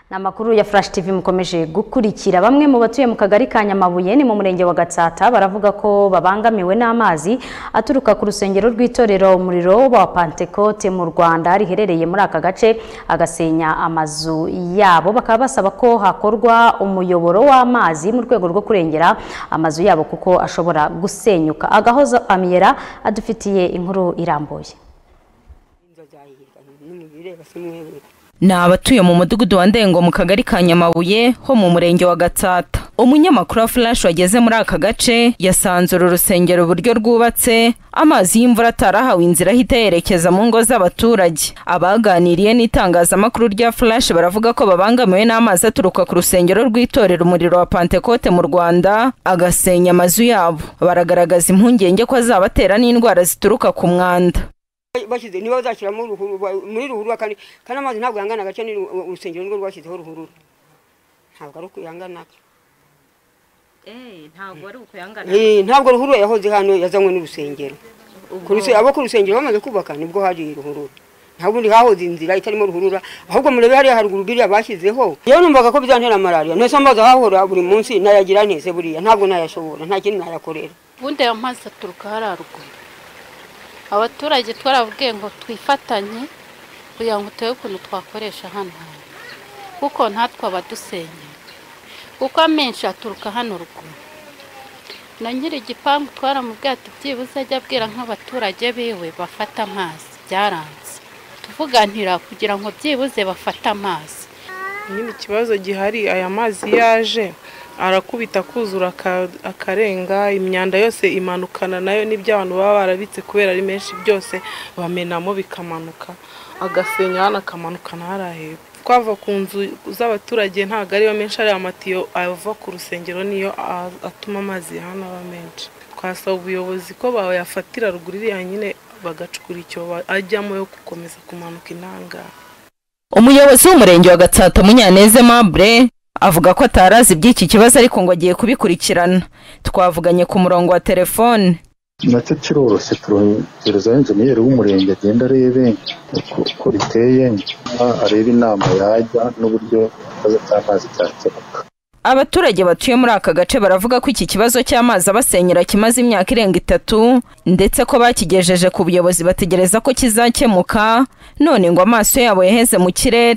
ni amakuru ya furashi tivi mukomeje gukurikira bamwe mu batuye mu kagari ka nyamabuye ni mu murenge wa gatsata baravuga ko babangamiwe n'amazi aturuka ku rusengero rw'itorero umuriro wa pantekote mu rwanda riherereye muri aka gace agasenya amazu yabo bakaba basaba ko hakorwa umuyoboro w'amazi mu rwego rwo kurengera amazu yabo kuko ashobora gusenyuka agahozo amiyera adufitiye inkuru irambuye ni abatuye mu mudugudu wa ndengo mu kagari ka nyamabuye ho mu murenge wa gatsata umunyamakuru wa flash wageze muri aka gace yasanze uru rusengero uburyo rwubatse amazi y'imvura atarahawe inzira ahita yerekeza mu ngo z'abaturage abaganiriye n'itangazamakuru rya flash baravuga ko babangamiwe n'amazi aturuka ku rusengero rw'itorero umuriro wa pantekote mu rwanda agasenya amazu yabo baragaragaza impungenge ko azabatera n'indwara zituruka ku mwanda bashyize niba bazashyiramo muri ruhurura kandi kandi amazi ntabwo yangana agace ni urusengero nirwo rwashyizeho ruhurura ntabwo ari uko yangana ntabwo ari uko yangana ntabwo ruhurura yahoze hano yazanywe n'urusengero abo ku rusengero bamaze kubaka nibwo haje iyi ruhurura ntabwo ubundi hahoze inzira itarimo ruhurura ahubwo murebe hariya haruguru biriya bashyizeho yewe numvaga ko bizantera malariya ntese amazi ahahora buri munsi nayagira ntese buriya ntabwo nayashobora nta kindi nayakorera ubundi aya mazi aturuka hariya haruguru abaturage twaravuge ngo twifatanye kugira ngo turebe ukuntu twakoresha hano hantu kuko ntatwe abadusenyera kuko amenshi aturuka hano ruguru na nyiri igipangu twaramubwiye ati byibuze ajya abwira nk'abaturage biwe bafata amazi byaranze tuvuganira kugira ngo byibuze bafate amazi nyine ikibazo gihari aya mazi yaje arakubita akuzura akarenga imyanda yose imanukana nayo n'ibyo abantu baba barabitse kubera ari menshi byose bamenamo bikamanuka agasenya hano akamanukana hariya hepfo twava ku nzu z'abaturage ntabwo ariyo menshi ari amatiyo ava ku rusengero niyo atuma amazi hano aba menshi twasaba ubuyobozi ko bayafatira ruguru iriya nyine bagacukura icyobo ajyamo yo gukomeza kumanuka intangara umuyobozi w'umurenge wa gatsata munyaneze mabure avuga ko atarazi iby'iki kibazo ariko ngo agiye kubikurikirana twavuganye ku murongo wa telefone nacyo kiroroshye turohereza enjeniyeri w'umurenge agenda arebe uko biteye arebe inama yajya n'uburyo ikibazo cy'amazi cyakemuka abaturage batuye muri aka gace baravuga ko iki kibazo cy'amazi abasenyera kimaze imyaka irenga itatu ndetse ko bakigejeje ku buyobozi bategereza ko kizakemuka none ngo amaso yabo yaheze mu kirere